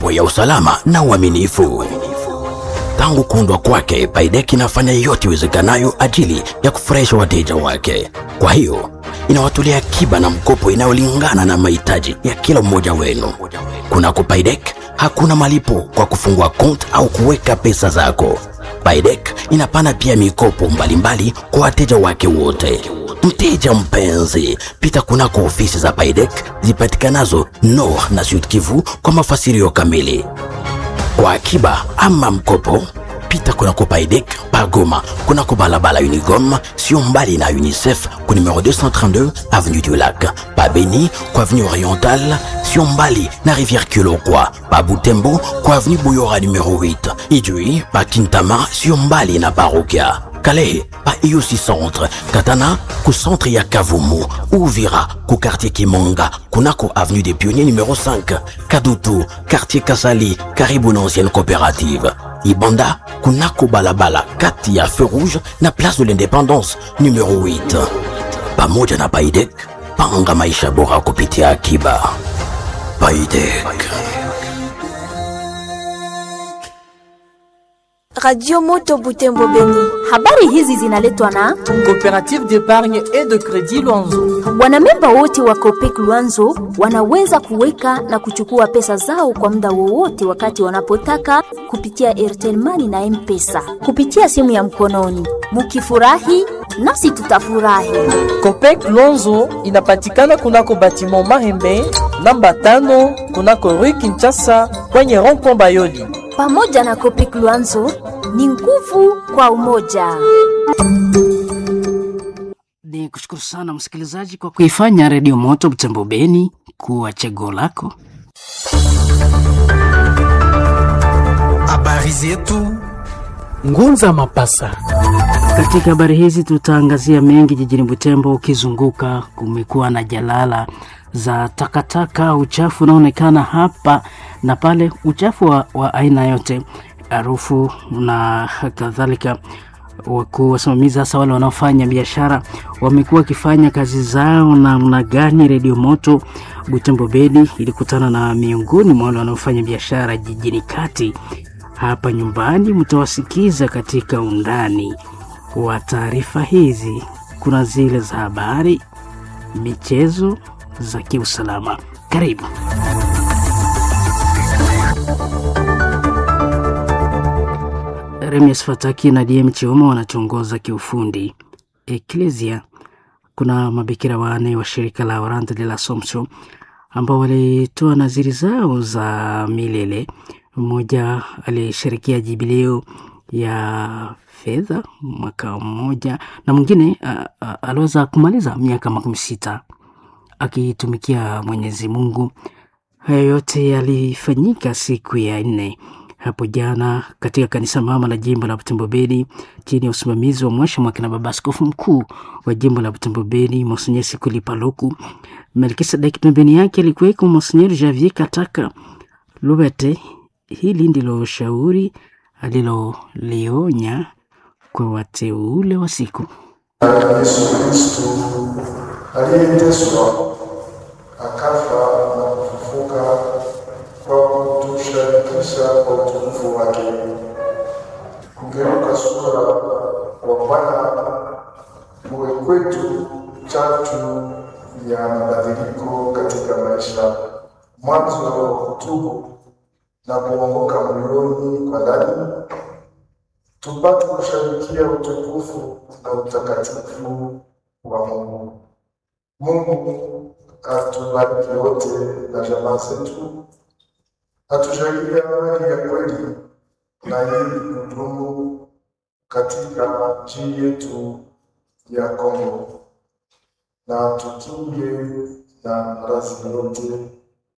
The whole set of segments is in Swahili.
mambo ya usalama na uaminifu. Tangu kuundwa kwake, Baidek inafanya yote iwezekanayo ajili ya kufurahisha wateja wake. Kwa hiyo inawatolea akiba na mkopo inayolingana na mahitaji ya kila mmoja wenu. Kunako Baidek hakuna malipo kwa kufungua kont au kuweka pesa zako. Baidek inapana pia mikopo mbalimbali kwa wateja wake wote. Mteja mpenzi, pita kunako ofisi za Baidek zipatikanazo Nord na Sud Kivu kwa mafasirio kamili. Kwa akiba ama mkopo, pita kunako Paidek Pagoma, kunako balabala Unigom, sio mbali na UNICEF ku numero 232 avenue du Lac, pa Beni kwa avenue Orientale, sio mbali na Rivière Kilokwa, pa Butembo kwa avenue Buyora numero 8, Ijui pa Kintama, sio mbali na Parokia. Calais pa IUC Centre, Katana ku centre ya Kavumu, Uvira ku quartier Kimonga, kunako avenue des Pionniers numéro 5, Kadutu quartier Kasali, karibu na ancienne coopérative. Ibanda kunako balabala kati ya feu rouge na place de l'indépendance numéro 8. Pamoja na Baidek, panga maisha bora kupitia akiba. Baidek. Radio Moto Butembo Beni. Habari hizi zinaletwa na Coopérative d'épargne et de crédit Luanzo. wanamemba wote wa Copec Luanzo wanaweza kuweka na kuchukua pesa zao kwa muda wowote wakati wanapotaka kupitia Airtel Money na M-Pesa kupitia simu ya mkononi. Mukifurahi nasi tutafurahi. Copec Luanzo inapatikana kunako batiment Mahembe namba tano kunako Rue Kinshasa kwenye rond-point Bayoli. Pamoja na Copec Luanzo ni nguvu kwa umoja. Ni kushukuru sana msikilizaji kwa kuifanya Redio Moto Butembo Beni kuwa chaguo lako. Habari zetu Ngunza Mapasa. Katika habari hizi tutaangazia mengi jijini Butembo. Ukizunguka kumekuwa na jalala za takataka, uchafu unaonekana hapa na pale, uchafu wa, wa aina yote, harufu na kadhalika. Wakuu wasimamizi, hasa wale wanaofanya biashara, wamekuwa wakifanya kazi zao namna gani? Redio Moto Butembo Beni ilikutana na miongoni mwa wale wanaofanya biashara jijini kati hapa nyumbani. Mtawasikiza katika undani wa taarifa hizi. Kuna zile za habari, michezo, za kiusalama. Karibu. Remies Fataki na DM Chioma wanachongoza kiufundi. Eklesia, kuna mabikira wane wa shirika la Orante de la Assomption ambao walitoa naziri zao za milele. Mmoja alishirikia jubileo ya fedha mwaka mmoja na mwingine aliweza kumaliza miaka makumi sita akitumikia Mwenyezi Mungu. Hayo yote yalifanyika siku ya nne hapo jana katika kanisa mama la jimbo la Butembo Beni chini ya usimamizi wa mwasha mwakina baba askofu mkuu wa jimbo la Butembo Beni Monsenyer Sikuli Paluku. Melkisedek pembeni yake alikuweko Monsenyer Javier Kataka Lubete. Hili ndilo shauri alilolionya kwa wateule wa siku. Yesu Kristo aliyeteswa akafa na kufufuka kwa kutushirikisha kwa utukufu wake, kugeuka sura wa Bwana uwe kwetu chatu ya mabadiliko katika maisha, mwanzo wa kutubu na kuongoka moyoni kwa ndani, tupate kushabikia utukufu na utakatifu wa Mungu. Mungu atubariki wote na jamaa zetu, atujalie amani ya kweli na ili kudumu katika nchi yetu ya Kongo, na tukinge na maradhi yote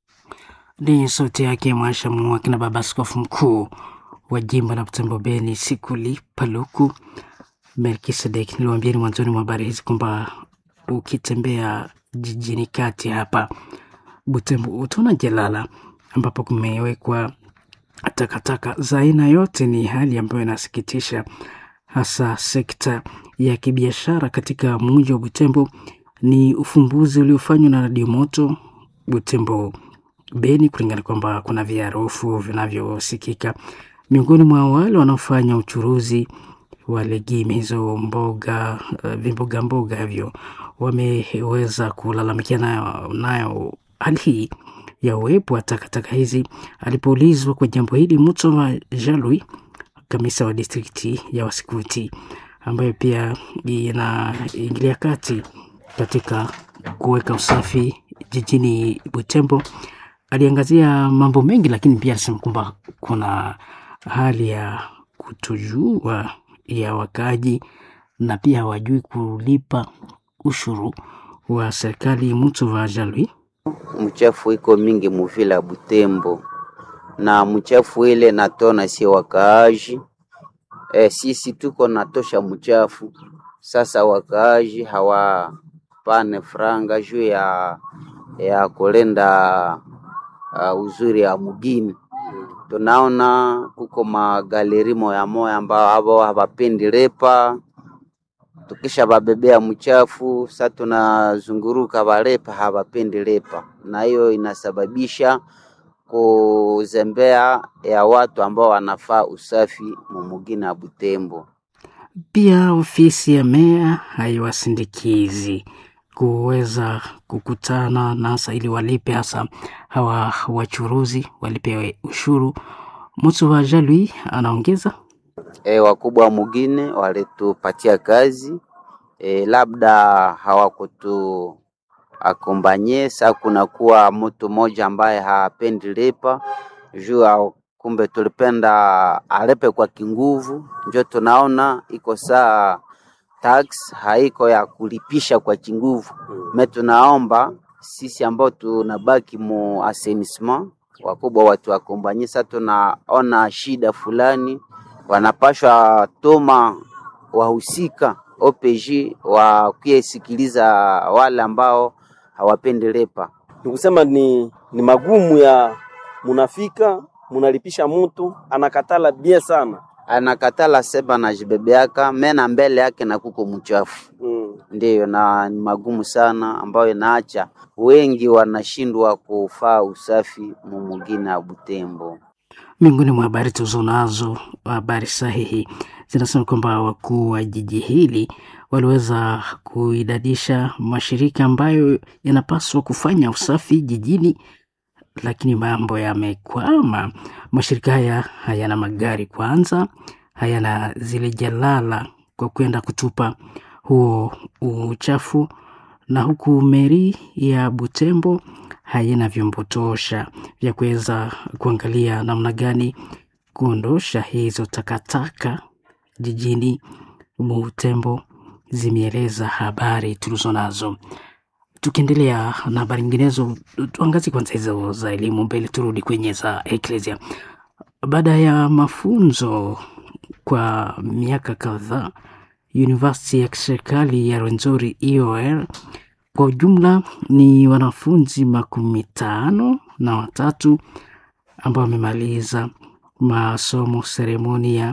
Ni sauti yake Mwasha Mwakina, baba askofu mkuu wa jimbo la Butembo Beni Sikuli Paluku Melkisedek. Niliwaambieni mwanzoni mwa habari hizi kwamba ukitembea jijini kati hapa Butembo utaona jalala ambapo kumewekwa takataka za aina yote. Ni hali ambayo inasikitisha, hasa sekta ya kibiashara katika mji wa Butembo. Ni ufumbuzi uliofanywa na Radio Moto Butembo Beni, kulingana kwamba kuna viharufu vinavyosikika miongoni mwa wale wanaofanya uchuruzi wa legimi hizo mboga uh, vimboga mboga hivyo wameweza kulalamikia nayo, nayo hali hii ya uwepo wa takataka hizi. Alipoulizwa kwa jambo hili, Mutsova Jalui, kamisa wa distrikti ya Wasikuti, ambayo pia inaingilia kati katika kuweka usafi jijini Butembo, aliangazia mambo mengi, lakini pia alisema kwamba kuna hali ya kutojua ya wakaji na pia hawajui kulipa ushuru wa serikali. Mutsova Jalui mchafu iko mingi muvila ya Butembo na mchafu ile natona sie wakaaji e, sisi tuko natosha mchafu sasa, wakaaji hawapane franga juu ya ya kulenda uh, uzuri ya mugini. Tunaona kuko magaleri moya moya ambao abo hawapendi lepa tukisha babebea mchafu sa tunazunguruka balepa hawapendi lepa, na hiyo inasababisha kuzembea ya watu ambao wanafaa usafi mumugina ya Butembo. Pia ofisi ya meya haiwasindikizi kuweza kukutana nasa ili walipe hasa hawa wachuruzi walipe ushuru. Mutsuva Jalui anaongeza E, wakubwa wa mugine walitupatia kazi e, labda hawakutu akombanye sa kunakuwa mtu mmoja ambaye hapendi lipa juu kumbe tulipenda alepe kwa kinguvu, njo tunaona iko saa tax haiko ya kulipisha kwa kinguvu. Me tunaomba sisi ambao tunabaki mu assainissement wakubwa watu wakombanye, sa tunaona shida fulani wanapashwa toma wahusika OPG wakiesikiliza wale ambao hawapendi lepa. Ni kusema ni, ni magumu ya munafika munalipisha mtu anakatala bie sana, anakatala seba na jibebeaka mena mbele yake na kuko mchafu mm. Ndiyo, na ni magumu sana ambayo inaacha wengi wanashindwa kufaa usafi mumugina ya Butembo. Miongoni mwa habari tulizonazo, habari sahihi zinasema kwamba wakuu wa jiji hili waliweza kuidadisha mashirika ambayo yanapaswa kufanya usafi jijini, lakini mambo yamekwama. Mashirika haya hayana magari kwanza, hayana zile jalala kwa kwenda kutupa huo uchafu, na huku meri ya Butembo haina vyombo tosha vya kuweza kuangalia namna gani kuondosha hizo takataka jijini Butembo, zimeeleza habari tulizo nazo. Tukiendelea na habari nyinginezo, tuangazie kwanza hizo za elimu mbele, turudi kwenye za eklesia. Baada ya mafunzo kwa miaka kadhaa, University ya kiserikali ya Rwenzori EOR kwa ujumla ni wanafunzi makumi tano na watatu ambao wamemaliza masomo seremonia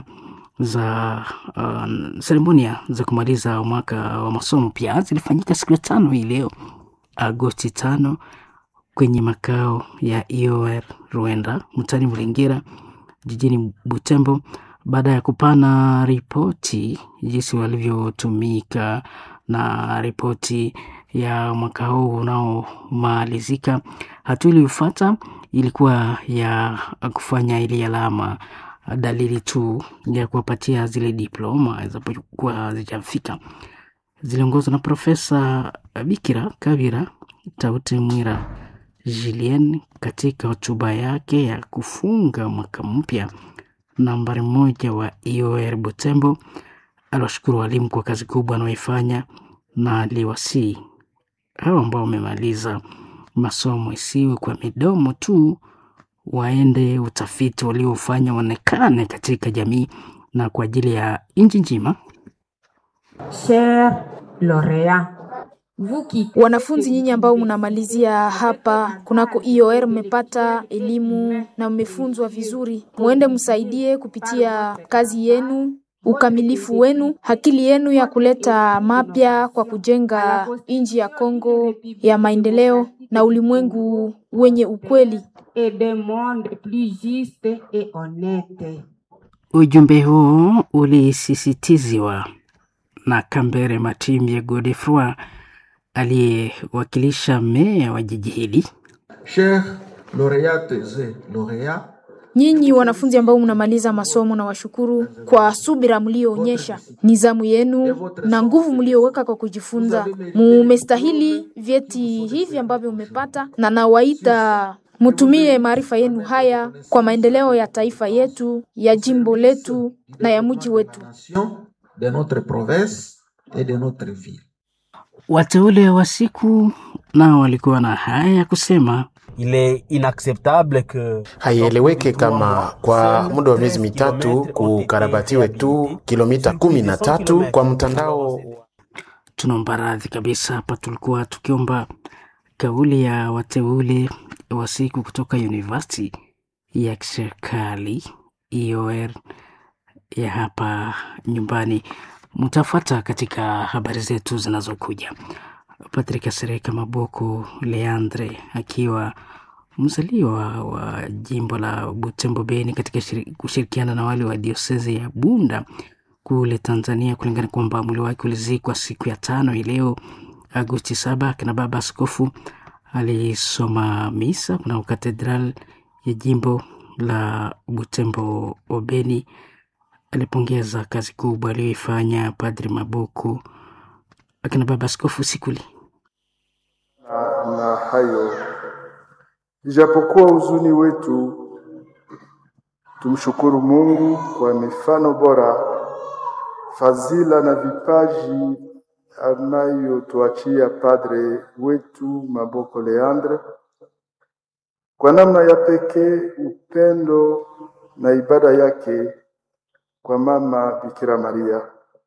za uh, seremonia za kumaliza mwaka wa masomo pia zilifanyika siku ya tano hii leo Agosti tano kwenye makao ya EOR Rwanda mtani Mlengera jijini Butembo, baada ya kupana ripoti jinsi walivyotumika na ripoti ya mwaka huu unaomalizika. Hatua iliyofuata ilikuwa ya kufanya ile alama dalili tu ya kuwapatia zile diploma zinapokuwa hazijafika. Ziliongozwa na Profesa Bikira Kavira Taute Mwira Julien katika hotuba yake ya kufunga mwaka mpya nambari moja wa EOR Butembo. Aliwashukuru walimu kwa kazi kubwa wanaoifanya na aliwasii hao ambao wamemaliza masomo isiwe kwa midomo tu, waende utafiti waliofanya uonekane katika jamii na kwa ajili ya nchi nzima. Wanafunzi nyinyi ambao mnamalizia hapa kunako IOR, mmepata elimu na mmefunzwa vizuri, mwende msaidie kupitia kazi yenu, ukamilifu wenu, akili yenu ya kuleta mapya kwa kujenga nchi ya Kongo ya maendeleo. na ulimwengu wenye ukweli. et d'un monde plus juste et honnête. Ujumbe huu ulisisitiziwa na Kambere Matimbye Godefroy aliyewakilisha meya wa jiji hili. Chers lauréates et lauréats, Nyinyi wanafunzi ambao mnamaliza masomo, na washukuru kwa subira mlioonyesha, nizamu yenu na nguvu mlioweka kwa kujifunza. Mumestahili vyeti hivi ambavyo mmepata, na nawaita mutumie maarifa yenu haya kwa maendeleo ya taifa yetu, ya jimbo letu na ya mji wetu. de notre province et de notre ville. Wateule wa siku nao walikuwa na haya ya kusema. Il est inacceptable que Haieleweke kama kwa muda wa miezi mitatu kukarabatiwe tu kilomita kumi na tatu kwa mtandao. Tunaomba radhi kabisa, hapa tulikuwa tukiomba kauli ya wateule wa siku kutoka University ya kiserikali IOR ya hapa nyumbani. Mtafuata katika habari zetu zinazokuja. Patrick Sereka Maboko Leandre akiwa mzaliwa wa jimbo la Butembo Beni katika shiri- kushirikiana na wale wa diosezi ya Bunda kule Tanzania, kulingana kwamba mwili wake ulizikwa siku ya tano hii leo Agosti saba. Akina baba askofu alisoma misa kuna katedral ya jimbo la Butembo Obeni. Alipongeza kazi kubwa aliyoifanya Padri Mabuku akina baba askofu Sikuli. na, na hayo, ijapokuwa huzuni wetu, tumshukuru Mungu kwa mifano bora, fadhila na vipaji anayotuachia padre wetu Maboko Leandre. Kwa namna ya pekee, upendo na ibada yake kwa mama Bikira Maria.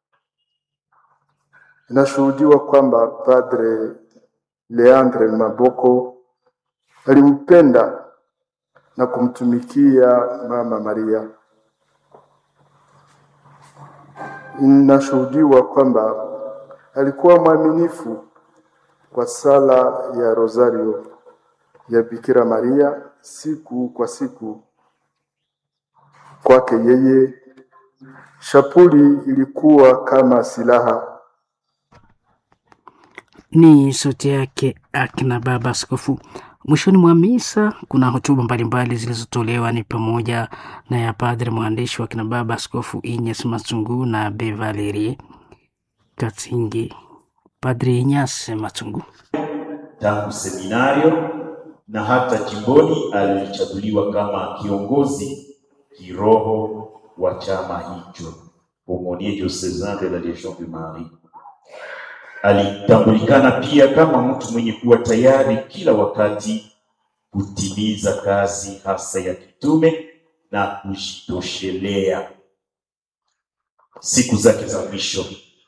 Inashuhudiwa kwamba Padre Leandre Maboko alimpenda na kumtumikia Mama Maria. Inashuhudiwa kwamba alikuwa mwaminifu kwa sala ya Rosario ya Bikira Maria siku kwa siku. Kwake yeye shapuli ilikuwa kama silaha Ni sauti yake akina baba askofu. Mwishoni mwa misa kuna hotuba mbalimbali zilizotolewa ni pamoja na ya padre mwandishi wa kina baba askofu Inyas Matungu na Be Valerie Katsingi. Padre Inyas Matungu tangu seminario na hata jimboni alichaguliwa kama kiongozi kiroho wa chama hicho Aumônier diocesan de la Légion de Marie. Alitambulikana pia kama mtu mwenye kuwa tayari kila wakati kutimiza kazi hasa ya kitume na kujitoshelea. Siku zake za mwisho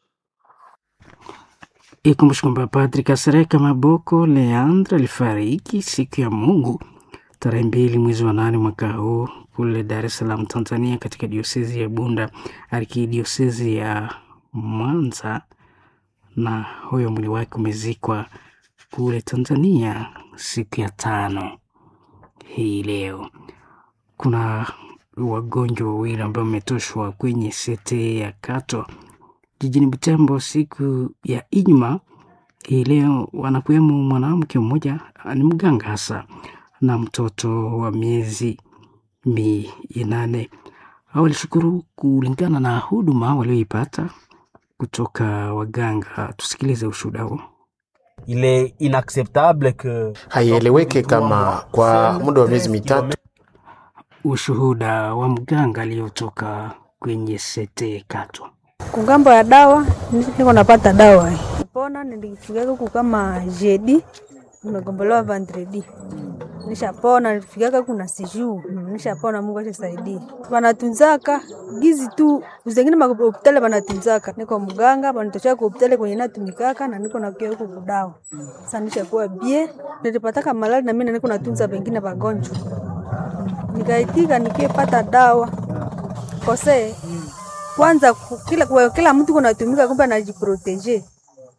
Ikumbushe kwamba Padri Kasereka Maboko Leandre alifariki siku ya Mungu tarehe mbili mwezi wa nane mwaka huu kule Dar es Salaam, Tanzania, katika diosezi ya Bunda, arkidiosezi ya Mwanza, na huyo mwili wake umezikwa kule Tanzania siku ya tano hii leo. Kuna wagonjwa wawili ambao wametoshwa kwenye sete ya Kato jijini Butembo siku ya Ijumaa hii leo. Wanakuwemo mwanamke mmoja ni mganga hasa na mtoto wa miezi minane. Hao walishukuru kulingana na huduma walioipata kutoka waganga. Tusikilize ushuhuda huo. il est inacceptable que Haieleweke kama kwa muda wa miezi mitatu Ushuhuda wa mganga aliyotoka kwenye sete Kato. kungambo ya dawa niko napata dawa pona nilifikia huku kama jeudi nimegombolewa vendredi nishapona nilifikiaka kuna siju nishapona mungu ashasaidia wanatunzaka gizi tu zengine mahopitali wanatunzaka niko mganga wanatoshea ku hopitali kwenye natumikaka na niko nakia huku kudawa sasa nishakuwa bie nilipataka malali na mimi na niko natunza wengine wagonjwa nikaitika nikiepata dawa kose kwanza ku- kila, kwa- kila mtu kunatumika kumbe anajiproteje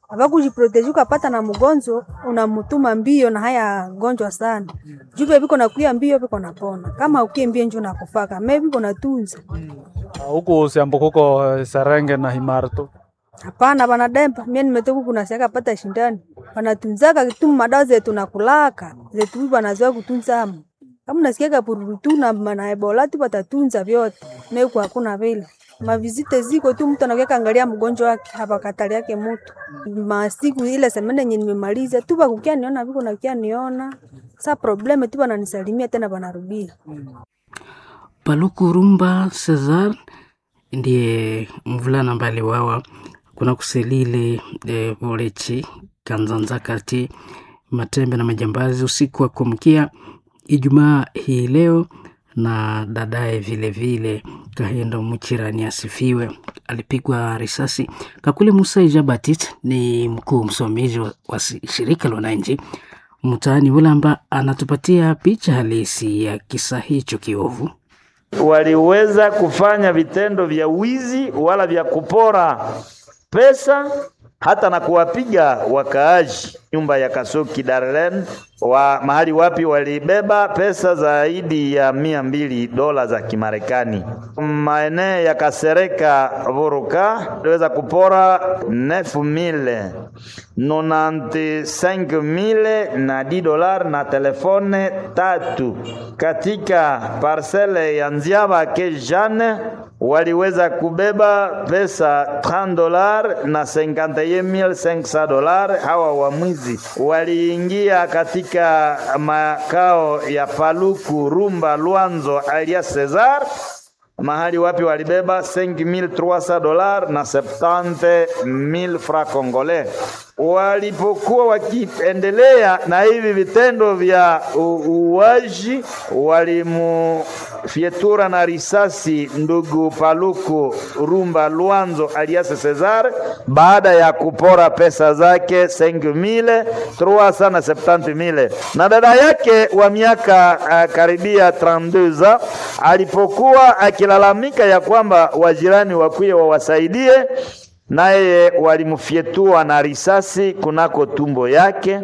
avakujiproteji ukapata na mgonjwa unamutuma mbio na haya gonjwa sana juve viko nakuya mbio viko napona kama ukie mbio njo nakufaka me viko natunza huku siambo kuko eh, serenge na himarto hapana vanademba mie nimetoka kunasiaka pata shindani wanatunzaka tu madawa zetu nakulaka zetu hivi wanazoea kutunzamo kama nasikiaka pururu tu na na ebola tu watatunza vyote meku hakuna vile mavizite ziko tu mtu anakuya angalia mgonjwa wake hapakatali yake mutu masiku ile semene yenye nimemaliza tu vakukia niona viko nakia niona sa probleme tu wananisalimia tena wanarudia Paluku Rumba Cesar ndiye mvulana ambaye aliwawa kuna kuselile e, Volechi Kanzanza kati Matembe na majambazi usiku wa kuamkia Ijumaa hii leo, na dadaye vile vile Kahendo Muchirani asifiwe, alipigwa risasi. Kakule Musa Ijabatit ni mkuu msimamizi wa, wa shirika la wananchi mtaani Ulamba, anatupatia picha halisi ya kisa hicho kiovu. waliweza kufanya vitendo vya wizi wala vya kupora pesa hata na kuwapiga wakaaji nyumba ya Kasoki Darlen wa mahali wapi walibeba pesa zaidi ya mia mbili dola za Kimarekani. Maeneo ya Kasereka Vuruka waliweza kupora 9000 95000 na 10 dolar na telefone tatu. Katika parcele ya Nziaba Kejane waliweza kubeba pesa 30 dolar na 51500 dolar. Hawa wamwizi waliingia katika makao ya Paluku Rumba Lwanzo alias Cesar mahali wapi walibeba 5300 dolar na 70000 francs congolais. Walipokuwa wakiendelea na hivi vitendo vya uuaji, walimufyetura na risasi ndugu Paluku Rumba Lwanzo alias Cesar baada ya kupora pesa zake 5370 na dada yake wa miaka uh, karibia 32 alipokuwa akilalamika ya kwamba wajirani wakuye wawasaidie naye walimfyetua na risasi kunako tumbo yake.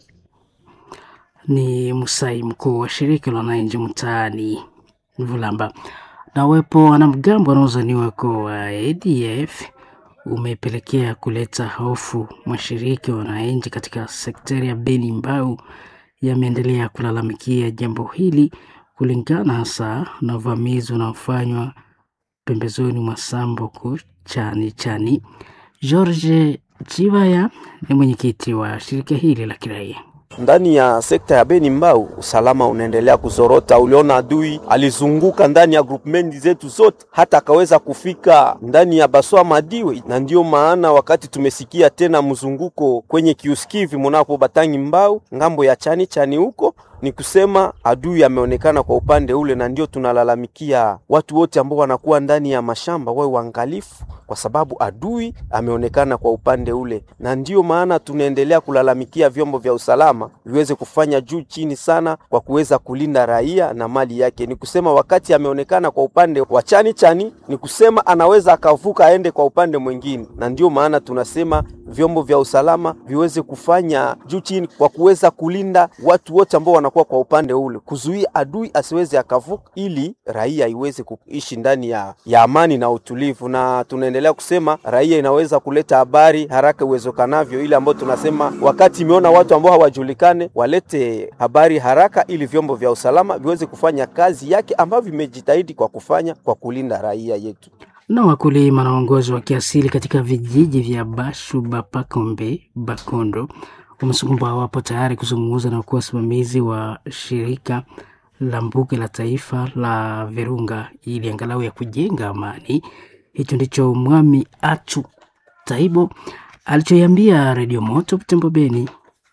Ni Musai, mkuu wa shirika la wananchi mtaani Vulamba. Na uwepo wanamgambo wanaozaniwa kuwa ADF umepelekea kuleta hofu. Mashirika ya wananchi katika sekteri ya Beni Mbau yameendelea kulalamikia jambo hili kulingana hasa na uvamizi unaofanywa pembezoni mwa Sambuku chani chani. George Chivaya ni mwenyekiti wa shirika hili la kiraia. Ndani ya sekta ya Beni Mbau usalama unaendelea kuzorota. Uliona adui alizunguka ndani ya groupment zetu zote, hata akaweza kufika ndani ya Baswa Madiwe, na ndiyo maana wakati tumesikia tena mzunguko kwenye kiuskivi munapo Batangi Mbau ngambo ya chani chani huko ni kusema adui ameonekana kwa upande ule, na ndio tunalalamikia watu wote ambao wanakuwa ndani ya mashamba wawe waangalifu, kwa sababu adui ameonekana kwa upande ule, na ndio maana tunaendelea kulalamikia vyombo vya usalama viweze kufanya juu chini sana kwa kuweza kulinda raia na mali yake. Ni kusema wakati ameonekana kwa upande wa chani chani, ni kusema anaweza akavuka aende kwa upande mwingine, na ndio maana tunasema vyombo vya usalama viweze kufanya juu chini kwa kuweza kulinda watu wote ambao wanakuwa kwa upande ule, kuzuia adui asiweze akavuka, ili raia iweze kuishi ndani ya, ya amani na utulivu. Na tunaendelea kusema raia inaweza kuleta habari haraka iwezekanavyo, ile ambayo tunasema wakati imeona watu ambao hawajulikane walete habari haraka, ili vyombo vya usalama viweze kufanya kazi yake ambavyo vimejitahidi kwa kufanya kwa kulinda raia yetu na wakulima na waongozi wa kiasili katika vijiji vya Bashu, Bapakombe, Bakondo wamesema wapo tayari kuzungumza na kuwa wasimamizi wa shirika la mbuga la taifa la Virunga ili angalau ya kujenga amani. Hicho ndicho Mwami Achu Taibo alichoiambia Redio Moto Butembo Beni.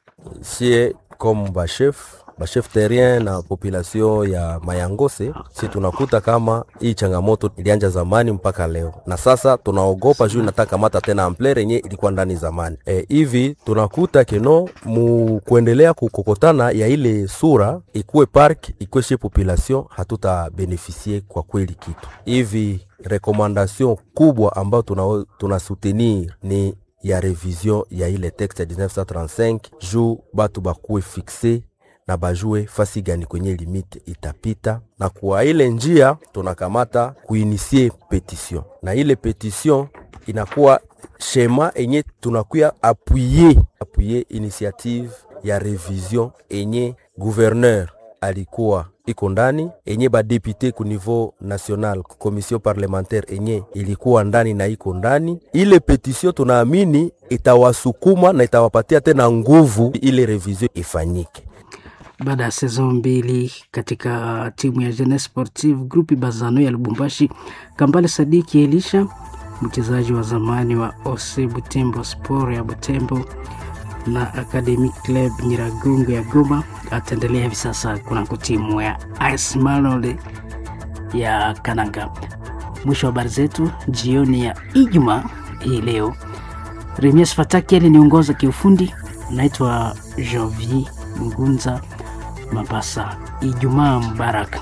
sie comme bashef bashef terrien na population ya Mayangose, si tunakuta kama hii changamoto ilianja zamani mpaka leo, na sasa tunaogopa juu inataka mata tena amplere yenye ilikuwa ndani zamani. E, hivi tunakuta keno mu kuendelea kukokotana ya ile sura ikuwe park ikuwe shi population, hatuta benefisie kwa kweli kitu hivi. Rekomandation kubwa ambayo tuna, tuna soutenir ni ya revision ya ile texte ya 1935 juu batu bakuwe fixe na bajue fasi gani kwenye limite itapita, na kwa ile njia tunakamata kuinisie petition, na ile petition inakuwa shema enye tunakuya apuye apuye initiative ya revision enye gouverneur alikuwa iko ndani enye badepute ku niveau national commission parlementaire enye ilikuwa ndani na iko ndani. Ile petition tunaamini itawasukuma na itawapatia tena nguvu ile revision ifanyike. Baada ya sezon mbili katika timu ya Jeunesse Sportive Groupe Bazano ya Lubumbashi, Kambale Sadiki Elisha mchezaji wa zamani wa OC Butembo Sport ya Butembo na Academic Club Nyiragongo ya Goma ataendelea hivi sasa kunako timu ya AS Malole ya Kananga. Mwisho wa habari zetu jioni ya Ijumaa hii leo. Remias Fataki aliniongoza kiufundi. Naitwa Jovi Ngunza Mabasa. Ijumaa mubaraka.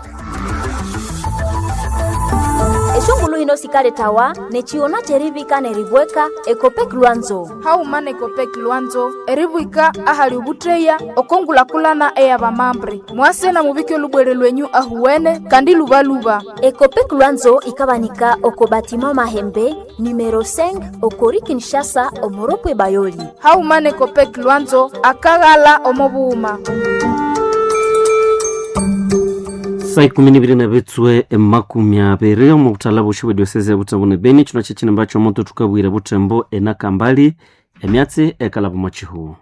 eshongulu hino sikale tawa nechiona cherivika nerivweka ekopek lwanzo haumana ekopek lwanzo erivwika ahali ovutteya okongulakulana eya vamambre mwase na muvike olubwere lwenyu ahuwene kandi luvaluva ekopek lwanzo ikavanika oko batima mahembe numero 5 okori kinshasa omoropwe bayoli haumana ekopek lwanzo akaghala omovuuma saa ikumi niviri na vitswe makumi aviri omu butala bushi bwa diosese ya butembo ne beni chino chechine mbacho moto tukabwire butembo ena kambali emyatsi ekalavo mwachihu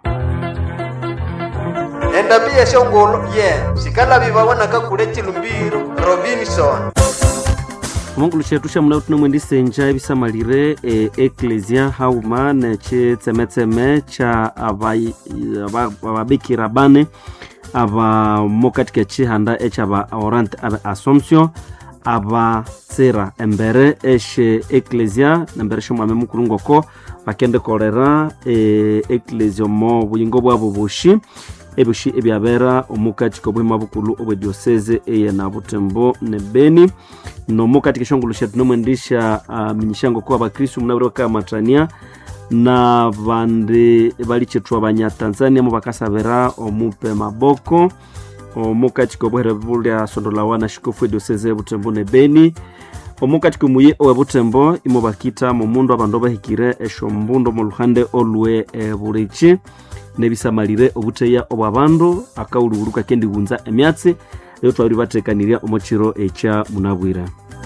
endabi yeshongolo ye sikalavi vawonaka kule chilumbiro robinson omongulu chetu xa muna tunomwendisenja ebisamalire e eklesia hauma nechitsemetseme cha ababikira bane aba mo katika chihanda echaba orante abe assumption abatsira embere eshe eklesia nembere shomwame mukuru ngoko bakende kolera e, eklesia omo buyingo bwabo bushi ebushi ebyabera omu katika obuhima bukulu obwe dioseze eye na butembo ne beni nomu katika eshongolo shetu nomwendisha uh, minyishango kuwa bakristu munabire bakamatania na bandi balichethu abanyatanzania mo bakasabira omupe maboko omukatika obuhere bulya sondolawa na shikofu edioseze butembo ne beni omukatika omuye owe butembo imo bakita momundu abandu bahikire eshombundo mu luhande olwe e, bulichi nebisamalire obuteya obwa bandu akawuluwulu kakendiwunza emyatsi eyo twabiri batekanirya omuchiro ekya munabwire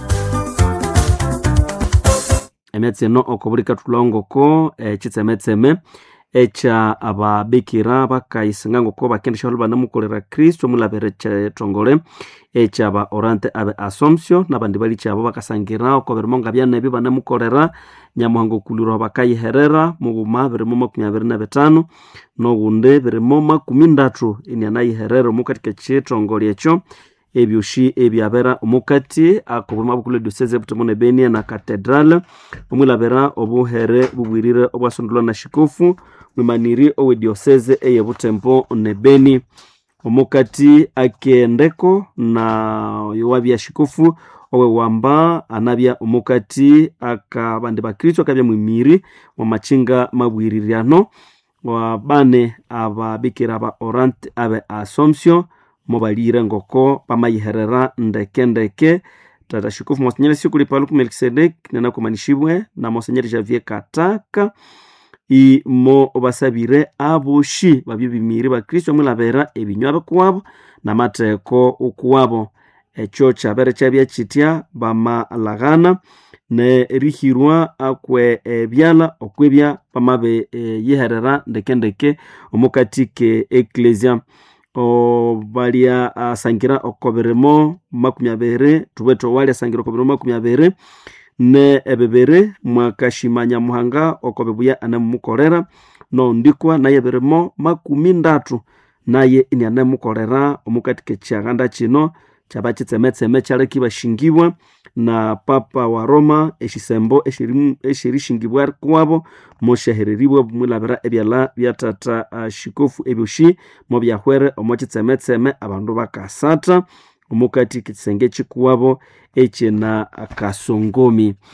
emyatsi eno okobulika tulongoko ekitsemetseme ekya ababikira bakayisinga ngoko bakendesha balu banamukolera kristo omulabere kyetongole ekyaba orante abe assumption nabandi bali kyabo bakasangira oko birimo nga byana ebyo banamukolera nyamuhanga okulirwa bakayiherera mubuma birimo makumi abiri na bitano nobundi birimo makumi ndatu inianayiherera omukatika kyetongole ekyo ebyoshi ebyabera omukati akobwema bukulu edioseze butomo ne benia na cathedral omwilabera obuhere bubwirire obwasondolwa na shikofu mwimaniri owe dioseze eye butembo ne beni omukati akendeko na yowabya shikofu owe wamba anabya omukati akabandi bakristo akabya mwimiri mwamachinga mabwiriryano wabane ababikira ba orante abe assumption mobalire ngoko pamayiherera ndekendeke tata shikofu monsenyeri sikuli paluku melkisedek nenakumanishibwe na monsenyeri javier kataka imo basabire aboshi babyo bimiri bakristo mwilabera ebinywa bikuwabo namateko ukuwabo ekyo kyabere kyabya kitya bamalaghana nerihirwa akwe ebyala okwebya bamabe e, yiherera ndekendeke omukati ke eklesia balya asangira okobirimo makumi abiri tubwete owali asangira okobirimo makumi abiri ne ebibiri mwakashima nyamuhanga okobibuya anemukolera nondikwa naye birimo makumi ndatu naye ini anemukolera omukati kekyaganda kino kyaba kitsemetseme kyaleki bashingibwa na papa wa roma eshisembo eshirishingibwa kuwabo moshahereribwa mwilabira ebyala byatata uh, shikofu ebyoshi mobyahwere omo kitsemetseme abandu bakasata omukati kisenge kikuwabo ekyena kasongomi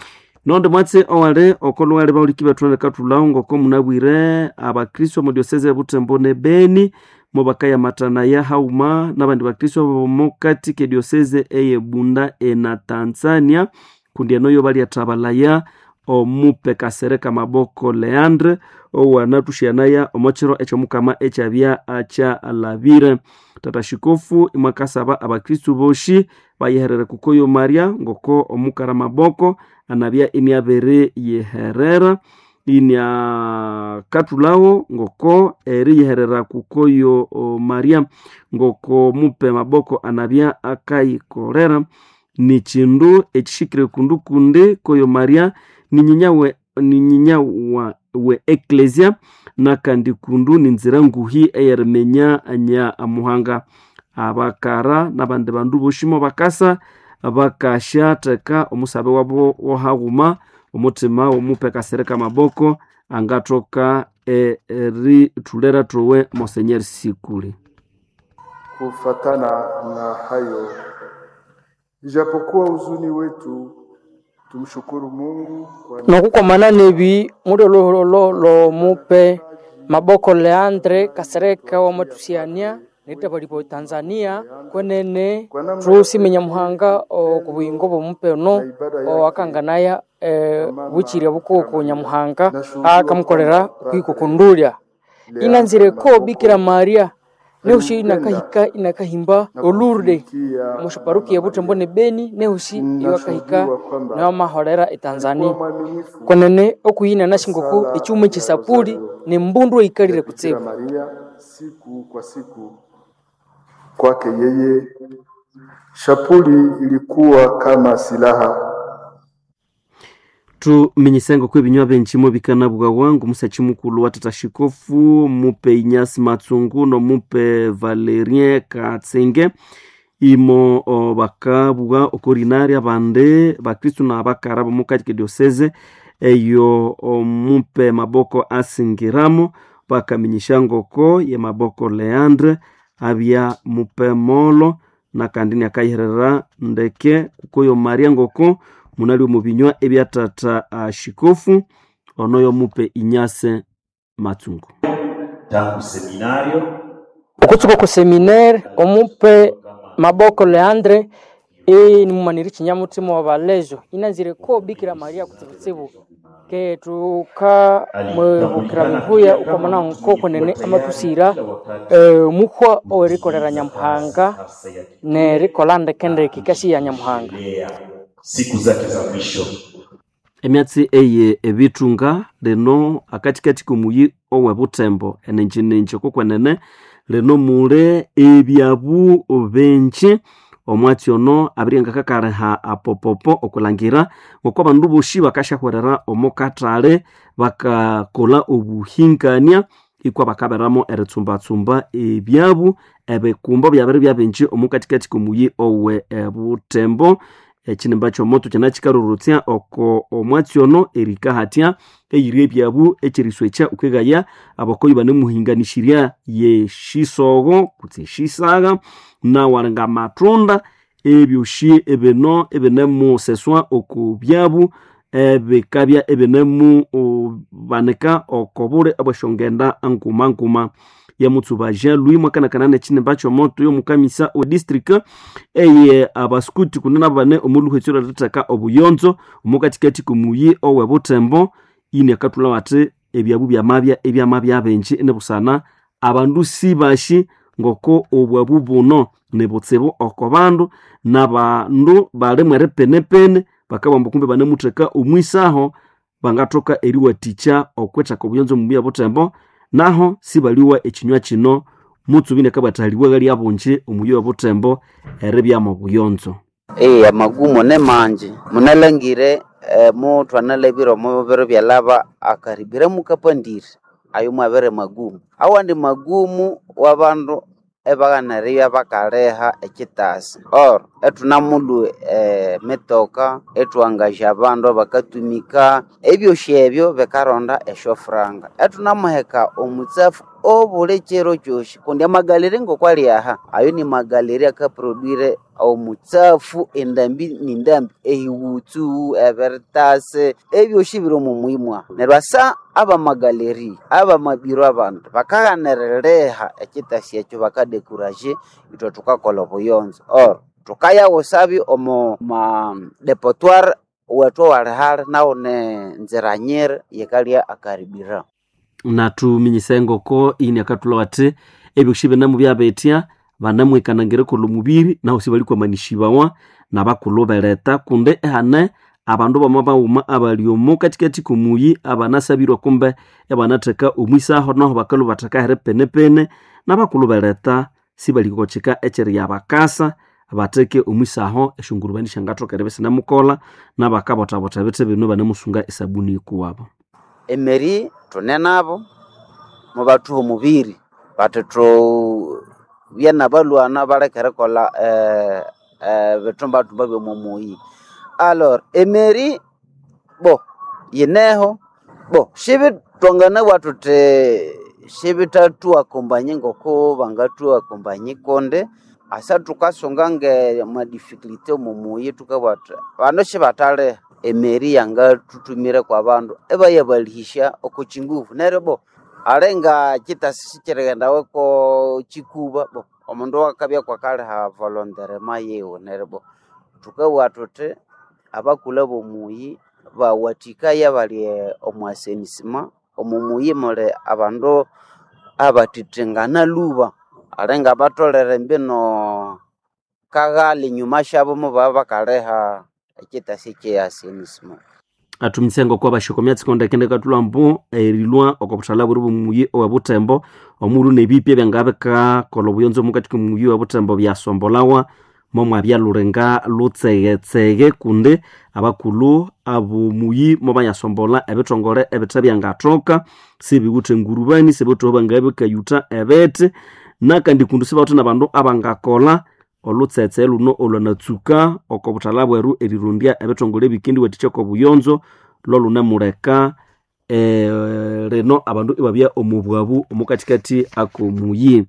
nondo mwatse owale okolo wale bauliki bathuana katulawo ngoko munabwire abakristo mu diosese ya butembo ne beni mo bakayamatana ya hauma nabandi bakristo bomokati ke diosese eye bunda ena tanzania kundi enoyo baliathabalaya omupe kasereka maboko leandre owanathuxianaya omochiro ekyomukama ekyabya akyalabire tata xikofu imwakasaba abakristu boxi bayeherere kukoyo maria ngoko omukara maboko anabya iniabere yeherera iniakathulawo ngoko eriyeherera kukoyo o, maria ngoko mupe maboko anabya akayikolera ni chindu ekixikire kundu kundi koyo maria ninyinya we, ninyinya wa, we eklesia nakandi kundu ninzira nguhi eyerimenya nya muhanga abakara nabandi bandu boshimo bakasa bakashatheka omusabe wabo wohaguma omutima womupe kasereka maboko angathoka erithulera trowe monsenyeri sikuli Kufatana na hayo, ijapokuwa huzuni wetu, tumshukuru Mungu kwa nokukomana nebi mudo lolo lomupe maboko leandre kasereka wamatusiania nita balipo tanzania kwenene tusimenya muhanga okubuyingo bomupe no owakanganaya e, buchirya bukuku nyamuhanga akamukolera kwikukundulya inanzireko bikira maria nehusi inakahika inakahimba olurde mushaparuki ya butembo ne beni nehusi iwakahika newamaholera etanzania kwenene okuyina nashingoku ecyuma ekisapuli ne mbundu eikalire kutsibu Maria siku kwa siku. Kwake yeye shapuli ilikuwa kama silaha tuminyisenga ko ebinywa benchimo bikanabwawa ngumusachi mukulu wa tata shikofu mupe inyasi matsungu nomupe valerien katsenge imo o, bakabwa okorinari abande bakristu na bakara bomukati ke dioseze eyo omupe maboko asingiramo bakaminyisha ngoko ye maboko leandre abya mupe molo na kandi niakayiherera ndeke kukoyo maria ngoko munali omu binywa ebya tata uh, shikofu onoyo mupe inyase matsungu tangu seminario okutsuka ku seminaire omupe maboko leandre e nimumaniri chinyamutima wa balejo inanzire ko bikira maria kutsibutsibu ke tuka mwebukira bibuya ukomana nko kwenene amatusira e, muhwa owerikolera nyamuhanga nerikola ndekendeki kasi ya nyamuhanga siku zake za mwisho emyatsi eye ebitunga lino akatikati komuyi owe butembo enenjininji kokwenene lino mule ebyabu benji omwatsi ono abirenga kakaleha apopopo okulangira ngoko abandu boshi bakashahwerera omukatale bakakola obuhingania ikwa bakaberamo eritsumbatsumba ebyabu ebikumba byabere byabenji omukatikati komuyi owe ebutembo ekinimba kyomoto kyana kikarurutya oko omwatsi ono erika hatya eyiri ebyabu ekiriswekya ukwegaya abakoyi banemuhinganishirya yeshisogo kutse eshisaga nawalinga matunda ebyoshi ebino ebinemuseswa oku byabu ebikabya ebinemu banika okobule abweshongenda nkuma nkuma yamutsuba jean louis mwakanakana nekinimba kyomoto yomukamisa o district eye abaskuti kunena abo bane omuluhetsero liratheka obuyonzo omukatikati komuyi owe butembo ini akatula wati ebyabu byamabya ebyamabya benji enebusana abandu sibashi ngoko obwabu buno nibutsibu oko bandu nabandu balimu eripenepene bakabamba kumbe banemutheka omwisaho bangathoka eriwatikya okwethaka obuyonzo mubuya butembo naho sibaliwa ekinywa kino mutsubi nekabathaliwa gali abunji omuyi wa butembo eribyamu obuyonzo Ee, amagumo ne manje munalangire eh, muthu analabire omu biro byalaba akaribire mukapandire ayo mwabere magumu awandi magumu wabandu ebaghaniribya bakaleha ekitasi or ethunamulhu eh, mitoka ethuwangasya abandu bakatumika ebyosi ebyo bikaronda esyofuranga ethunamuheka omutsafu obule chero choshi kundi amagalere ngokwali aha ayo ni magaleri akaproduire omutsafu endambi nindambi ehiwutsu evertase ebyoshi biri omu mwimwa neryo asa aba magaleri aba mabiro abandu bakaghanerereha ekitasi ekyo bakadekuraje itwe tukakola obuyonzo or tukayawosabi omu ma depotoire wetu walihali nawo ne nzira nyiri yikalya akaribira natuminyisa engoko ini akatula wati ebyoshi binamu byabetya banamwikanangire kola omubiri naho sibalikwamanisibawa nabakulu beleta kunde ehane abandu bama bauma abali omu katikati komuyi abanasabirwa kumbe ebanatheka omwisaho naho bakalu bathekahere penepene nabakulu beleta sibalikochika ekyeri yabakasa batheke omwisaho esyongurubani syangathokere bisinamukola nabakabotabota bithi bino banamusunga esabuni ikuwabo emeri tune nabo mubathuha omubiri bati tu byana balwana balekere kola eh, eh, bitumbatumba byomumuyi alor emeri bo yineho bo shibitonganawa tuti shibitatuwa kombanyi ngoko bangatuwa kombanyi konde asa tukasunga nge madifikulite omumuyi tukabwati bano shibataleha emeri yanga tutumire kwa bandu ebayabalihisha oko chinguvu neryo bo alenga kitasi sikireghendawe ko chikuba bo omundu wakabya kwakaliha volonderema yiwe neryo bo tukabwa tuti abakula bomuyi bawathikaya bali omwasenisima omumuyi muli abandu abatithingana luba alenga batolere mbino kaghali nyuma syabo mubaba bakaleha ekitasi kyeyasenisima atumitse engoko abashikomya tsikonde kende katulwa mbu erilwa oko buthala buri bumuyi owe butembo omulu nebipya byangabikakola obuyonzo mukati komuyi owe butembo byasombolawa momwa byalurenga lutsegetsege kundi abakulu abomuyi mobanyasombola ebithongole ebithe byangathoka sibiwuthe engurubani sibithoho bangabikayuta ebete nakandi kundu sibawuthe nabandu abangakola olutsetse luno olwanatsuka oko buthala bweru erirondya ebithongole ebikindi wathikya oko buyonzo lolunemuleka eh, rino abandu ibabya omubwabu omukatikati akomuyi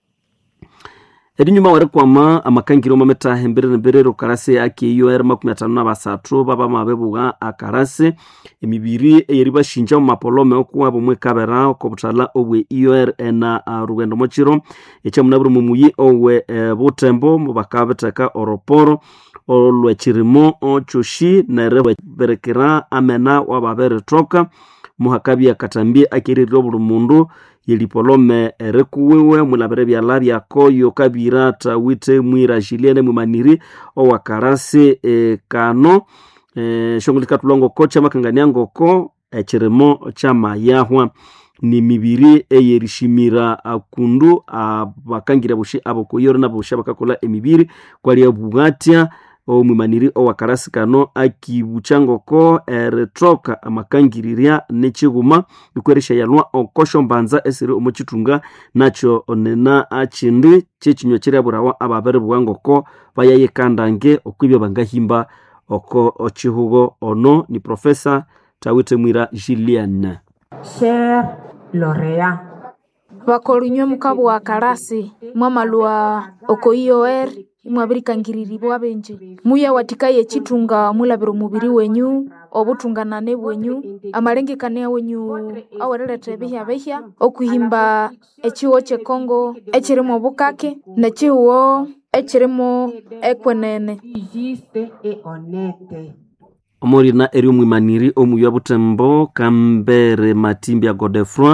erinyuma werikwama amakangiro mametaha emberere emberere okarasi akiyo eri makumi atano na basathu babamabebuga akarasi emibiri eyeri bashinja mu mapolome okuwaba omwekabera oko buthala obwe ior ena uh, rugendo mokiro ekyamunabire mumuyi owe uh, butembo mubakabitheka oroporo olwekirimo okyoshi nere berekera amena wababerithoka muhakabya katambi akeririra obuli mundu yelipolome erikuwiwe mulabire byala byakoyo kabira tawite mwira jiliene mwimaniri owakarasi e, kano e, shongoli katulongoko kyamakangania ngoko ekirimo kyamayahwa ni mibiri eyerishimira akundu abakangira bushi abokoyoro naboshi abakakola emibiri kwalia bughatya omwimaniri owakarasi kano akibucha ngoko erithoka amakangirirya nekighuma ikweresya yalwa okosho mbanza esiri omukithunga nakyo nena akindi kyekinywa kiryaburawa ababiribugha ngoko bayayikandange okwibya bangahimba oko okihugo ono ni profesa tawite mwira jilian Cher Lorea. bakolinywe mukabu wa karasi mwamalwa oko ior mwabirikangiriribwa benji muya watikaye echitunga mulabira omubiri wenyu obutunganane bwenyu amalengekania wenyu awerereta ebihya bihya okuhimba echiwo chekongo echirimo obukake nechiwo echirimo ekwenene Juste et honnête. omurina eri omwimaniri omuyi wa butembo kambere matimbya godefroi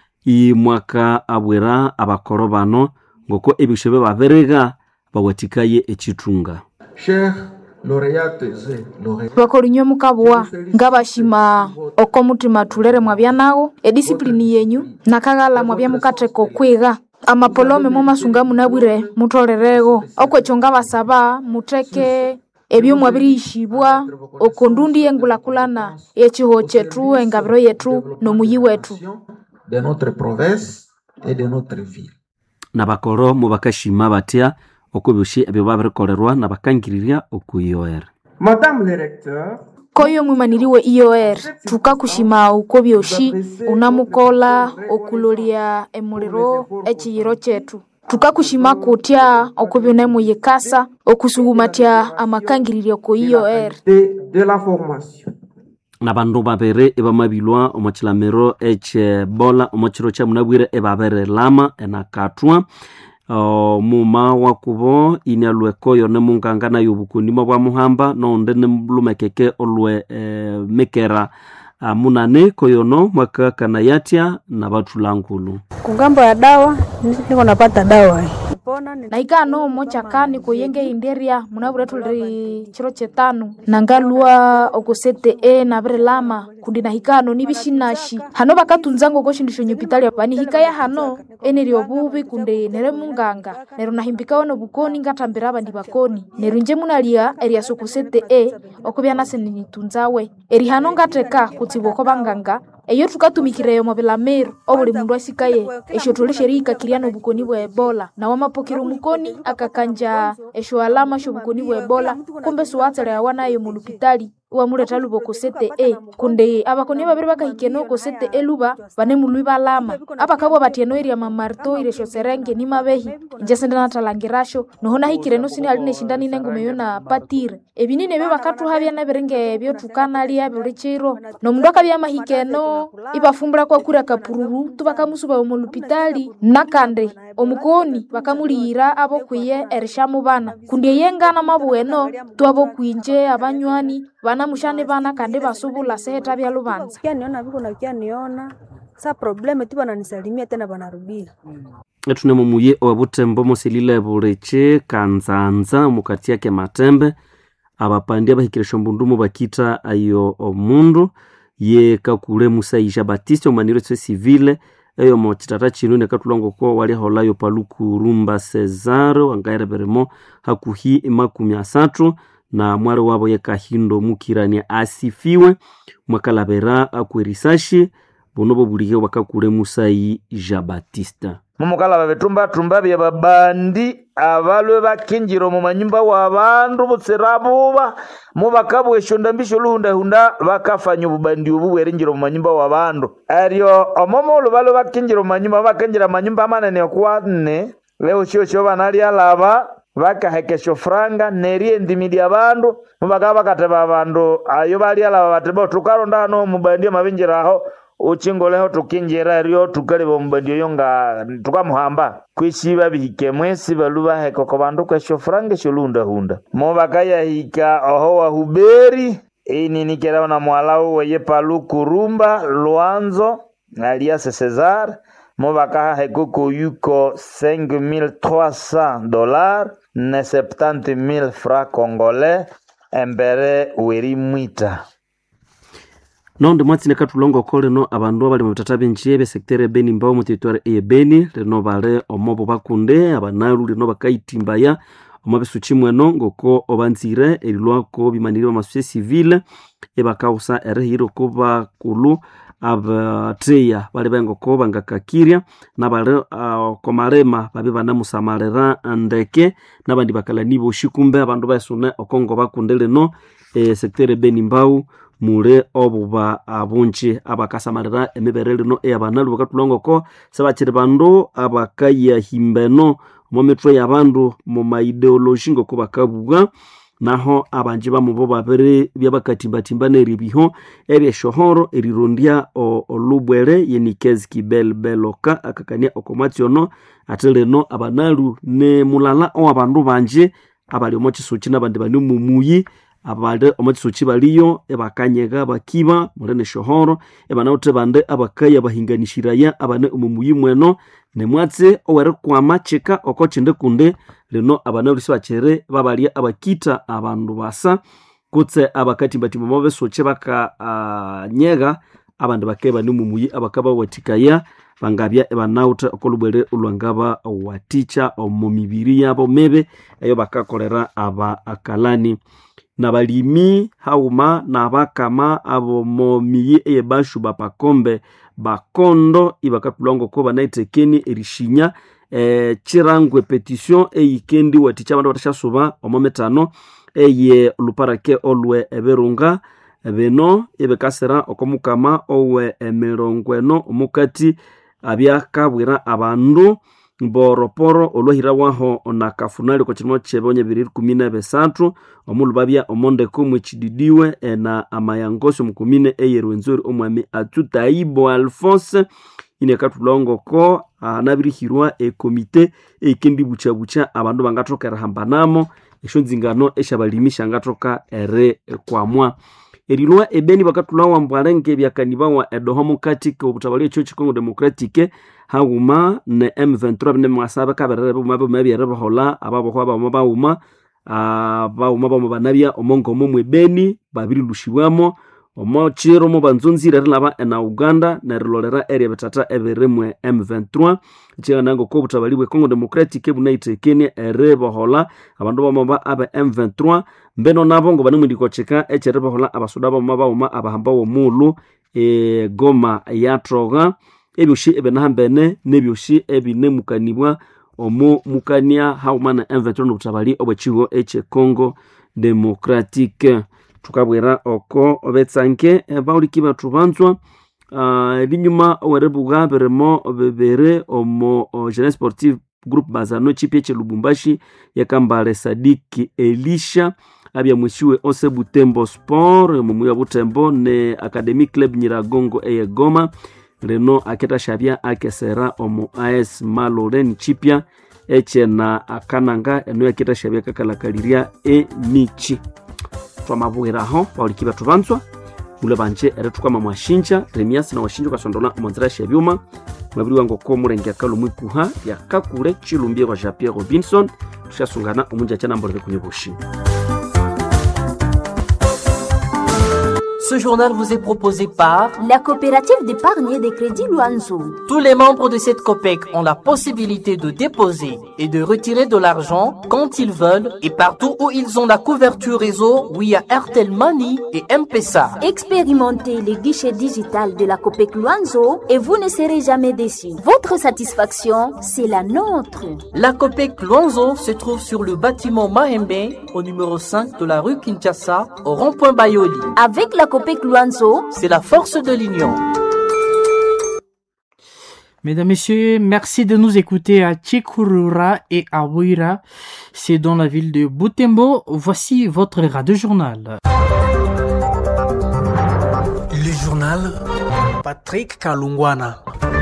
imwaka abwera abakoro bano ngoko ebisho bye babiriga bawatikaye echitunga Chers lauréates et lauréats, bakolinywe mukabuwa ngabashima oko mutima tulere mwabya nago edisiplini yenyu nakaghala mwabya mukatheka okwiga amapolome momasunga munabwire mutolерego okwekyo ngabasaba mutheke ebyo mwabiriyishibwa oko ndundi yengulakulana yechiho chetu engabiro yetu nomuyi wetu de notre province et de notre ville. nabakoro mubakashima batya oko byoshi ebyo babirikolherwa nabakangirirya okuyoera Madame le recteur, koyo mwimaniriwe ior tukakushima uko byoshi unamukola okulolia emuliro echiyiro chetu tukakushima kutya okubi unemuyikasa okusuhumatya amakangiririo ku ior de la formation. na bandu babiri ibamabilwa omu chilamiro echebola omu chiro cha munabwire ibabirilama enakathwa Uh, muma wakubo ini alwekoyo nemunganga nayo obukunima bwa muhamba noundi nimulumekeke olwe eh, mikera uh, munane koyono mwakakana yatya na bathulangulu kungambo ya dawa niko napata dawa naikano mochakani kuyenge inderia munabure tuli chiro chetanu nangalua okosete e nabirilama kundi nahikano nibishinashi hano bakatunzango koshindisho nyupitalia banihikaya hano eneri obubi kundi nere munganga nero nahimbikawo nobukoni ngatambira abandi bakoni nero nje munalia eria sokosete e okubya nase ninitunzawe eri hano ngateka kutsibwa oko banganga eyo tukatumikireyo mobilameru obuli mundu asikaye esho tolesherihikakiria nobukoni bwa ebola nawo mapokera omukoni akakanja esho alama shobukoni bwa ebola kumbe siwatselewa nayo mulupitali iwamuleta luba okosete e kundi abakoni babiri bakahikene okosete e luba banemulwi balama abakabwa batyeno iria mamarto iresho serenge ni mabehi inje sende natalangirasho noho nahikireno sini ali neshindani nengumeyo na patire ebinini ebyo bakathuhabya nebiringa ebyo tukanalia buli chiro nomundu akabya mahikeno ibafumbula kwakura kapururu tubakamusuba omulupitali nakandi omukoni bakamuliyira abokwiye erishamu bana kundi eyengana mabueno twabokwinje abanywani bana mushane bana kandi basubula seheta bya lubanza kianiona viko na kianiona sa probleme tu bananisalimia tena banarudia etunemo muye owebutembo musilile bulichi kanzanza mukati yake matembe abapandi abahikiresha mbundumu bakita ayo omundu ye kakule musaija batiste omaniro tse civile eyo mo chitata chinu nekatulongoko waliaholayo paluku rumba cesar wangaereberemo hakuhi makumi asatu na mwari wabo yekahindo mukirania asifiwe mwakalabera akwerisashi bonobo bulihe wakakule musai ja batista mumukala babitumbatumba bya babandi abalwe bakinjira omu manyumba wa bandu butsira buba mubakabweshonda mbisho luhundahunda bakafanya obubandi obu bwerinjira omu manyumba wa bandu eryo omomolu balwe bakinjira omu manyumba bakinjira amanyumba amanene okwanne leo shio shio banalyalaba bakahekesha franga neriendimi lya bandu mubakaba bakateba abandu ayo balyalaba bateba tukaronda hano omubandi amabinjiraho uchingoleho tukinjira ryo tukaleba omubandi oyo nga tukamuhamba kwishiba bihike mwesi balu bahekoko bandu kwesho franga esho lundahunda mo bakayahika oho wahuberi ininikeraho na mwalawu weye palu kurumba lwanzo alias cesar mo bakahaheka koyuko 5300 dollars ne 70000 francs congolais embere weri mwita nondi mwatsine katulongoko lino abandu abali mubitata binji besekiteri ebeni mbao muteritwari eyebeni lino bali omobo bakunde abanalu lino bakaitimbaya omo bisuchi mweno ngoko obanzire erilwako bimaniri bamasusi civile ebakausa erihira oko bakulu abateya bali bengoko bangakakirya nabali uh, komalema babi banamusamalira ndeke nabandi bakalani boshi kumbe abandu baesune okongo bakunde lino e, sekiteri ebeni mbau mule obuba abunji abakasamalira emibere lino eyabanalu bakatulongoko sebakiri bandu abakayahimbeno omu mitwe yabandu mu maideologi ngoko bakabuwa naho abanji bamubo babiri byabakatimbatimba neribiho ebyeshohoro erirondya olubwere yenikezi kibel beloka akakania okomwatsiono ate lino abanalu ne mulala owabandu banji abali omo kisuki nabandi bani mumuyi abali omo kisuki baliyo ebakanyega bakiba mule neshohoro ebanawuthe bande abakaya bahinganishiraya abane omumuyi mweno nemwatse owerikwama chika oko chinde kunde lino abanalu sibakiri babalya abakita abandu basa kutse abakatimbatimba mo besuki bakanyega uh, abandi bakaye bane mumuyi abakabawathikaya bangabya ebanawutha okolubwere olwangaba waticha omu mibiri yabo mibi eyo bakakolera aba akalani nabalimi hauma nabakama abomo miyi eyebashu bapakombe bakondo ibakatulwangoko banaitekeni erishinya e, chirangwe petition eyikendi waticha abandu batashasuba omo mitano eye luparake olwe ebirunga bino ebikasira okomukama owe emirongo eno omukati abyakabwira abandu mboroporo olwahirawaho nakafunali oko kirimo kyebonye bibiri kumi na bisathu omulu babya omondeko mwekididiwe na amayangosi omukumine eyerwenzori omwami atutaibo alphonse inekatulongoko anabirihirwa ekomite eikendibuchabucha abandu bangathoka erihambanamo esyo nzingano esyabalimi syangathoka eri kwamwa erilwa ebeni bakatulawa mbwalenge ebyakanibawa edoho mukati kobuthabali ekyo kikongo democratic haghuma ne m23 bine mwasa bikaberere buma buma byeribihola ababohwa bauma bauma bauma bauma banabya omongomo mwebeni babirilushibwamo omo kiro mo banzonzire rilaba ena uganda nerilolera eri ebitata ebirimwe m23 kyigananga ko obuthabali bwe congo democratic bunaitekenie eribohola abandu bamaba abe m23 mbeno nabo ngo banimwindikokyeka ekyeribohola abasoda bamama bauma abahamba womulu egoma yathoga ebyoshi ebinahambene nebyoshi ebinemukanibwa omu mukania hauma na m23 nobuthabali obwekigo ekyecongo democratic thukabwera oko betsanke bauliki bathu banzwa ebinyuma uh, weribuga birimo bibiri omo jeune sportive group bazano chipi ekyelubumbashi yakambale sadiki elisha abya mwisiwe ose butembo sport mumuya butembo ne academy club nyiragongo eyegoma reno aketashabya akesera omu as maloren chipya ekyena akananga eno yaketashabya kakalakalirya emichi twamabwiraho bauliki bathu banzwa mule banje erithukwama mwashinja remiasi na washinja ukasondola omonzera shebyuma mwabiri wangu ko mulenge akalu mwikuha yakakule chilumbie kwa jean pierre robinson tushasungana omunja chanambolere kunyoboshi Ce journal vous est proposé par la coopérative d'épargne et de crédit Luanzo. Tous les membres de cette COPEC ont la possibilité de déposer et de retirer de l'argent quand ils veulent et partout où ils ont la couverture réseau via Airtel Money et M-Pesa. Expérimentez les guichets digital de la COPEC Luanzo et vous ne serez jamais déçus. Votre satisfaction, c'est la nôtre. La COPEC Luanzo se trouve sur le bâtiment Mahembe au numéro 5 de la rue Kinshasa au rond-point Bayoli. Avec la COPEC Luanzo, c'est la force de l'union. Mesdames, Messieurs, merci de nous écouter à Chikurura et à Wira. C'est dans la ville de Butembo. Voici votre radio journal. Le journal Patrick Kalungwana.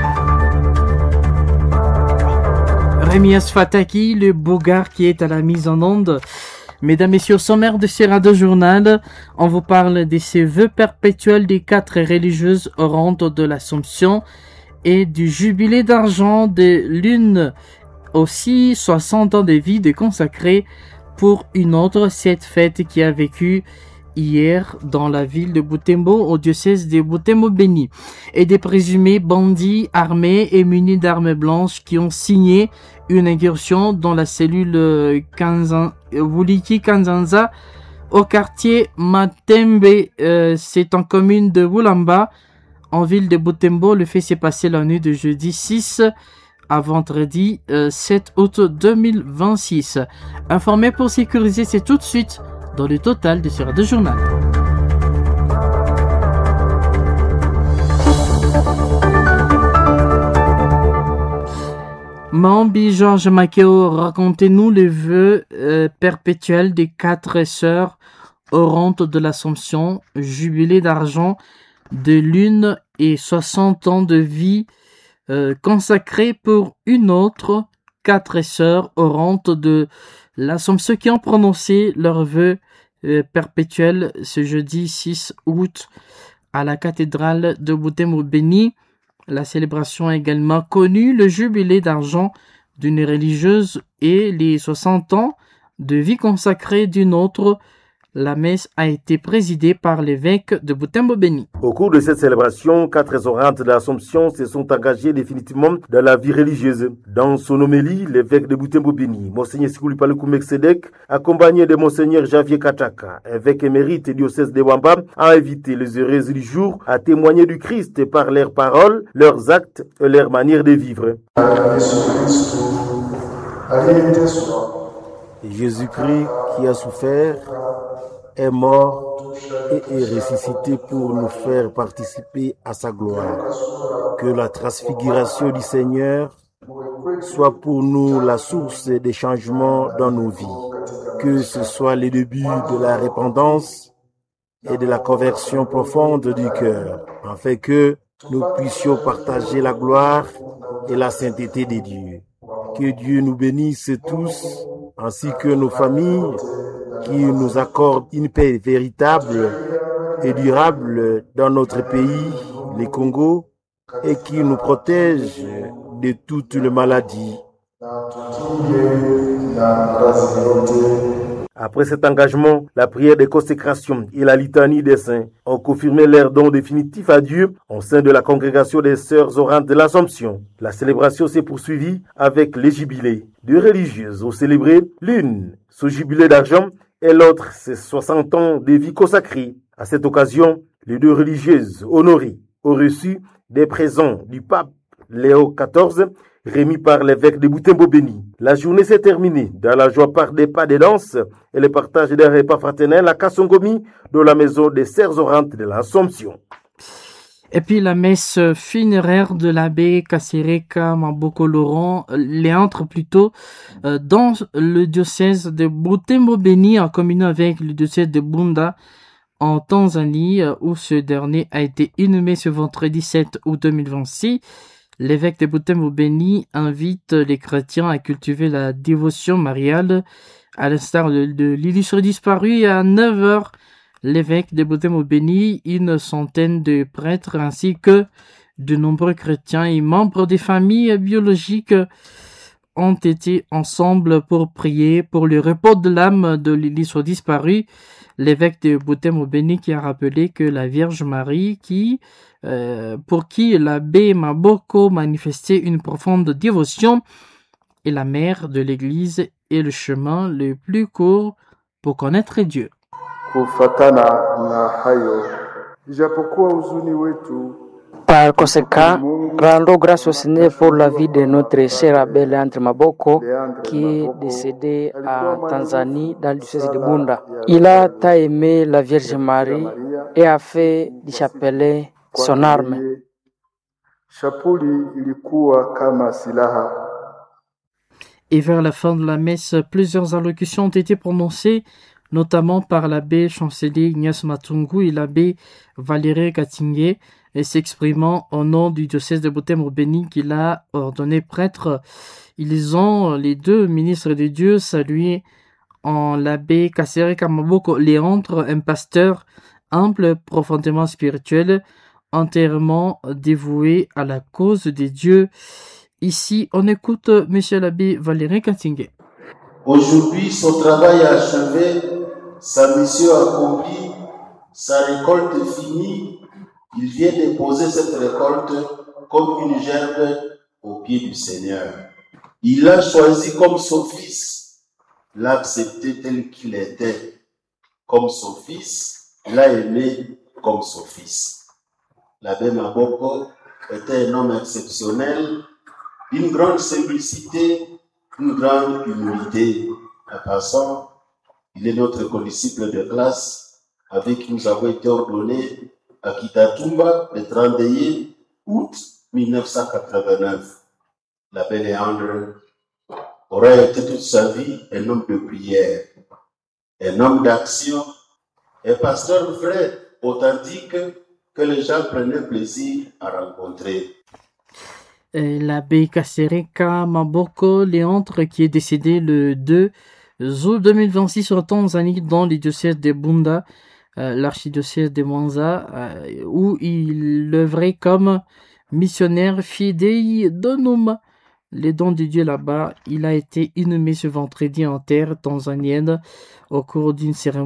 Rémias Fataki, le bougard qui est à la mise en onde. Mesdames, Messieurs, au sommaire de ce radio journal, on vous parle de ces vœux perpétuels des quatre religieuses orantes de l'Assomption et du jubilé d'argent de l'une aussi 60 ans de vie de consacré pour une autre cette fête qui a vécu hier dans la ville de Butembo au diocèse de Butembo Béni et des présumés bandits armés et munis d'armes blanches qui ont signé une incursion dans la cellule Kanzan, Wuliki Kanzanza au quartier Matembe, euh, c'est en commune de Wulamba en ville de Butembo. Le fait s'est passé la nuit de jeudi 6 à vendredi euh, 7 août 2026. Informé pour sécuriser, c'est tout de suite dans le total de ce radio journal. Mambi Georges Makeo, racontez-nous les vœux euh, perpétuels des quatre sœurs orantes de l'Assomption, jubilé d'argent de l'une et 60 ans de vie euh, consacrés pour une autre, quatre sœurs orantes de l'Assomption qui ont prononcé leurs vœux euh, perpétuels ce jeudi 6 août à la cathédrale de Butembo Béni. La célébration a également connu le jubilé d'argent d'une religieuse et les 60 ans de vie consacrée d'une autre. La messe a été présidée par l'évêque de Butembo Béni. Au cours de cette célébration, quatre orantes de l'Assomption se sont engagées définitivement dans la vie religieuse. Dans son homélie, l'évêque de Butembo Béni, Monseigneur Sikoulipaloukou Meksedek, accompagné de Monseigneur Javier Kataka, évêque émérite et diocèse de Wamba, a invité les heureuses du jour à témoigner du Christ par leurs paroles, leurs actes et leur manière de vivre. Jésus-Christ qui a souffert est mort et est ressuscité pour nous faire participer à sa gloire. Que la transfiguration du Seigneur soit pour nous la source des changements dans nos vies. Que ce soit le début de la répandance et de la conversion profonde du cœur, afin que nous puissions partager la gloire et la sainteté des dieux. Que Dieu nous bénisse tous, ainsi que nos familles, qui nous accorde une paix véritable et durable dans notre pays, le Congo, et qui nous protège de toutes les maladies. Après cet engagement, la prière de consécration et la litanie des saints ont confirmé leur don définitif à Dieu au sein de la congrégation des sœurs orantes de l'Assomption. La célébration s'est poursuivie avec les jubilés. Deux religieuses ont célébré l'une son jubilé d'argent et l'autre ses 60 ans de vie consacrée. À cette occasion, les deux religieuses honorées ont reçu des présents du pape Léo XIV remis par l'évêque de Boutembo Béni. La journée s'est terminée dans la joie par des pas de danse et le partage d'un repas fraternel à Kassongomi de la maison des Sœurs Orantes de l'Assomption. Et puis la messe funéraire de l'abbé Kasereka Maboko Laurent, Léantre plutôt, euh, dans le diocèse de Butembo Beni en communion avec le diocèse de Bunda en Tanzanie, où ce dernier a été inhumé ce vendredi 7 août 2026. L'évêque de Butembo Beni invite les chrétiens à cultiver la dévotion mariale, à l'instar de, de l'illustre disparu à 9h l'évêque de Butembo Beni, une centaine de prêtres ainsi que de nombreux chrétiens et membres des familles biologiques ont été ensemble pour prier pour le repos de l'âme de l'illustre disparu. L'évêque de Butembo Beni qui a rappelé que la Vierge Marie, qui, euh, pour qui l'abbé Maboko manifestait une profonde dévotion, est la mère de l'Église et le chemin le plus court pour connaître Dieu. Kufatana na hayo, ijapokuwa huzuni wetu Par conséquent, rendons grâce au Seigneur pour la vie de notre cher abbé Leandre Maboko, qui est décédé à Tanzanie, dans le diocèse de Bunda. Il a tant aimé la Vierge Marie et a fait du chapelet son arme. Shapuli ilikuwa kama silaha. Et vers la fin de la messe, plusieurs allocutions ont été prononcées, notamment par l'abbé chancelier Ignace Matungu et l'abbé Valérie Katingé, et s'exprimant au nom du diocèse de Butembo Béni qu'il a ordonné prêtre. Ils ont, les deux ministres de Dieu, salué en l'abbé Kassere Kamaboko Léandre, un pasteur humble, profondément spirituel, entièrement dévoué à la cause des dieux. Ici, on écoute Monsieur l'abbé Valérie Katingé. Aujourd'hui, son travail achevé, sa mission accomplie, sa récolte finie, il vient déposer cette récolte comme une gerbe au pied du Seigneur. Il l'a choisi comme son fils, l'a accepté tel qu'il était, comme son fils, l'a aimé comme son fils. L'abbé Maboko était un homme exceptionnel, d'une grande simplicité, une grande humilité. En passant, il est notre condisciple de classe avec qui nous avons été ordonnés à Kitatumba le 31 août 1989. L'abbé Léandre aurait été toute sa vie un homme de prière, un homme d'action, un pasteur vrai, authentique, que les gens prenaient plaisir à rencontrer. Et L'abbé Kasereka Maboko Léandre, qui est décédé le 2 août 2026 en Tanzanie dans les diocèses de Bunda, euh, l'archidiocèse de Mwanza, euh, où il œuvrait comme missionnaire fidei donum. Les dons de Dieu là-bas, il a été inhumé ce vendredi en terre tanzanienne au cours d'une cérémonie